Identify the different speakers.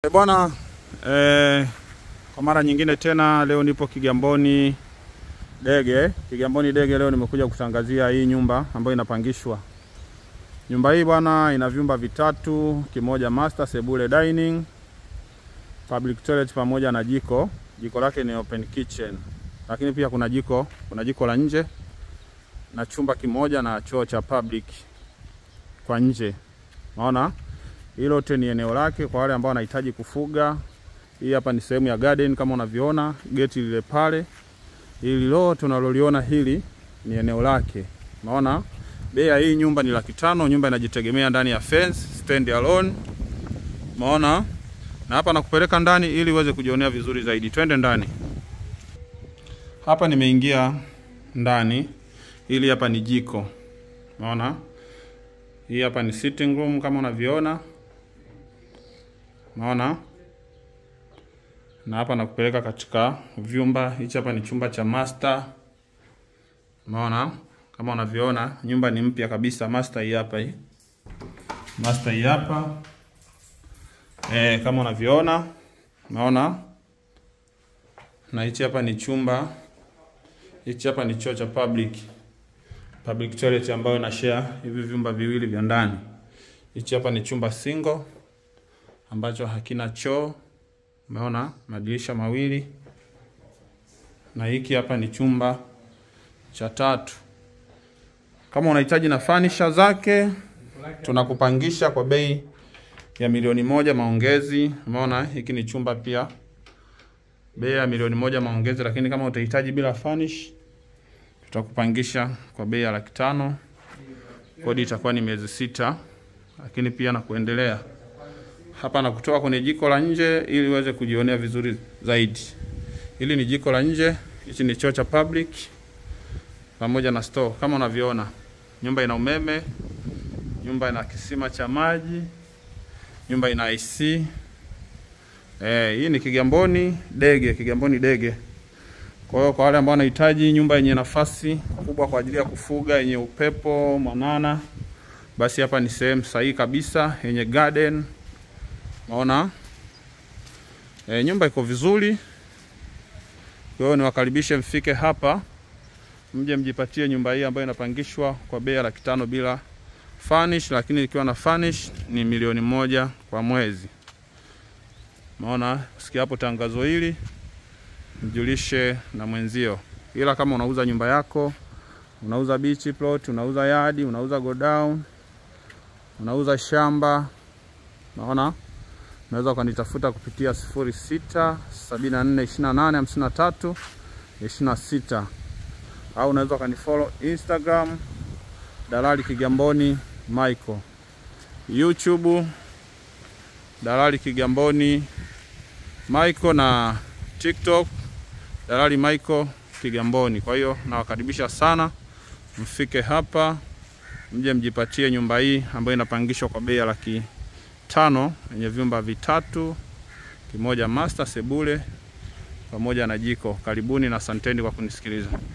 Speaker 1: E bwana eh, kwa mara nyingine tena leo nipo Kigamboni Dege. Kigamboni Dege leo nimekuja kutangazia hii nyumba ambayo inapangishwa. Nyumba hii bwana ina vyumba vitatu, kimoja master, sebule, dining, public toilet pamoja na jiko. Jiko lake ni open kitchen. Lakini pia kuna jiko, kuna jiko la nje na chumba kimoja na choo cha public kwa nje. Unaona? Hilo lote ni eneo lake kwa wale ambao wanahitaji kufuga. Hii hapa ni sehemu ya garden kama unavyoona, geti lile pale. Hili lote unaloliona hili ni eneo lake. Unaona? Bei ya hii nyumba ni laki tano. Nyumba inajitegemea ndani ya fence, stand alone. Umeona? Na hapa nakupeleka ndani ili uweze kujionea vizuri zaidi. Twende ndani. Hapa nimeingia ndani. Hili hapa ni jiko. Unaona? Hii hapa ni sitting room kama unavyoona. Unaona? Na hapa nakupeleka katika vyumba. Hichi hapa ni chumba cha master. Unaona? Kama unavyoona, nyumba ni mpya kabisa. Master hii hapa hii. Master hii hapa. Eh, kama unavyoona. Unaona? Na hichi hapa ni chumba. Hichi hapa ni choo cha public. Public toilet ambayo ina share hivi vyumba viwili vya ndani. Hichi hapa ni chumba single ambacho hakina choo. Umeona madirisha mawili, na hiki hapa ni chumba cha tatu. Kama unahitaji na furniture zake, tunakupangisha kwa bei ya milioni moja maongezi. Umeona hiki ni chumba pia, bei ya milioni moja maongezi, lakini kama utahitaji bila furnish, tutakupangisha kwa bei ya laki tano. Kodi itakuwa ni miezi sita, lakini pia na kuendelea hapa na kutoka kwenye jiko la nje ili uweze kujionea vizuri zaidi. Hili ni jiko la nje, hichi ni choo cha public pamoja na store. Kama unavyoona, nyumba ina umeme, nyumba ina kisima cha maji, nyumba ina AC. Eh, hii ni Kigamboni Dege, Kigamboni Dege. Kwa hiyo kwa wale ambao wanahitaji nyumba yenye nafasi kubwa kwa ajili ya kufuga, yenye upepo mwanana, basi hapa ni sehemu sahihi kabisa, yenye garden Maona e, nyumba iko vizuri. Kwa hiyo niwakaribishe mfike hapa mje mjipatie nyumba hii ambayo inapangishwa kwa bei ya laki tano bila furnish, lakini ikiwa na furnish ni milioni moja kwa mwezi. Maona sikia hapo tangazo hili, mjulishe na mwenzio. Ila kama unauza nyumba yako, unauza beach plot, unauza yadi, unauza godown, unauza shamba, naona unaweza ukanitafuta kupitia 06 74 28 53 26 au unaweza ukanifollow Instagram Dalali Kigamboni Michael, YouTube Dalali Kigamboni Michael na TikTok Dalali Michael Kigamboni. Kwa hiyo nawakaribisha sana mfike hapa mje mjipatie nyumba hii ambayo inapangishwa kwa bei ya laki tano yenye vyumba vitatu, kimoja master, sebule pamoja na jiko. Karibuni na asanteni kwa kunisikiliza.